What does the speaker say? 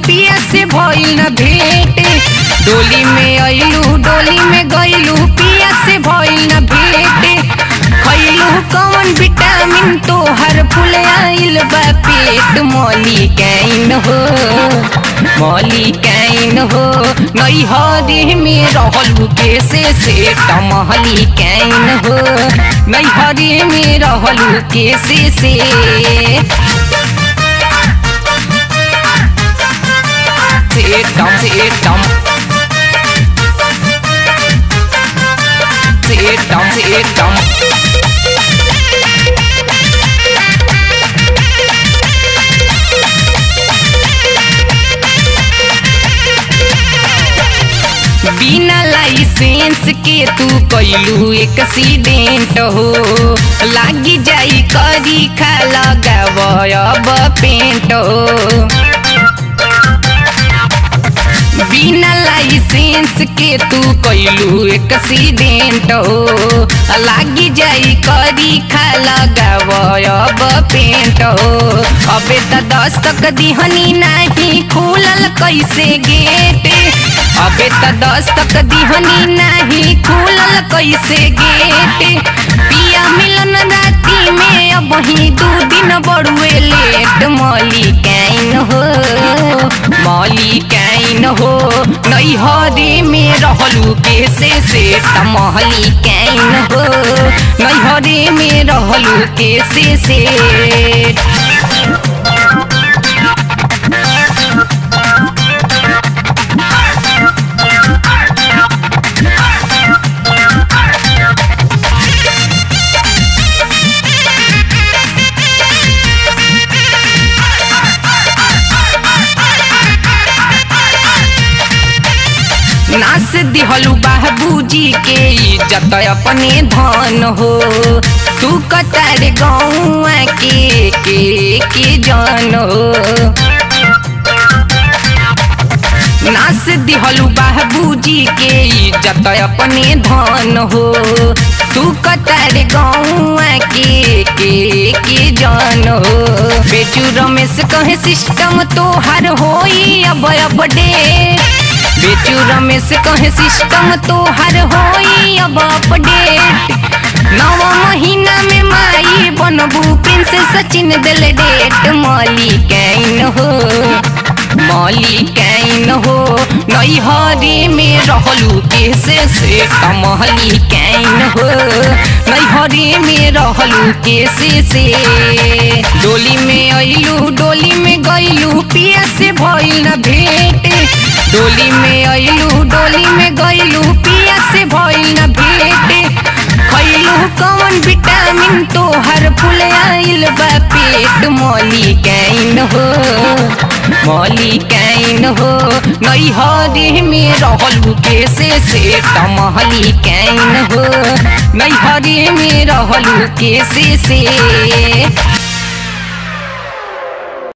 पिया से भइल न भेंट डोली में अइलू डोली में गइलू पिया से भइल न भेंट खइलू कौन विटामिन तोहर फूल आइल बा पेट मौली कैन हो मौली कैन हो नैहरी में रहलू कैसे से टमहली कैन हो नैहरी में रहलू कैसे से सेटम सेटम सेटम सेटम बिना लाइसेंस के तू कैलू एक्सीडेंट हो लागी जाई करी खा लगाव अब पेंट हो बिना लाइसेंस के तू कैलू एक्सीडेंट हो लागी जाई करी खा लगाव अब पेंट हो अबे त दस्तक दिहनी नाही खुलल कैसे गेट अबे त दस्तक दिहनी नाही खुलल कैसे गेट पिया मिलन राती में अब ही दू दिन बड़ुए लेट मौली कैन हो मौली कैन हो नैहरी में रहलू कैसे से तमहली कैन हो नैहरी में रहलू कैसे से नास दिहलू बाबूजी के इज्जत अपने धन हो तू कतार गौआ के के के जान हो नास दिहलू बाबूजी के इज्जत अपने धन हो तू कतार गौआ के के के जान हो बेचू रमेश कहे सिस्टम तोहर होई अब अपडेट बेचू रमेश कहे सिस्टम तोहर होई अब अपडेट नव महीना में माई बनबू प्रिंस सचिन दिल डेट मौली कैन हो मौली कैन हो नैहरी में रहलू कैसे से कमहली कैन हो नैहरी में रहलू कैसे से डोली में अइलू डोली में गइलू पिया से भइल न भेंट डोली में अइलू डोली में गइलू पिया से भइल न भेंट खइलू कौन विटामिन तोहर फूल आइल बा पेट मौली कैन हो मौली कैन हो नैहरी में रहलू कैसे से टमहली कैन हो नैहरी में रहलू कैसे से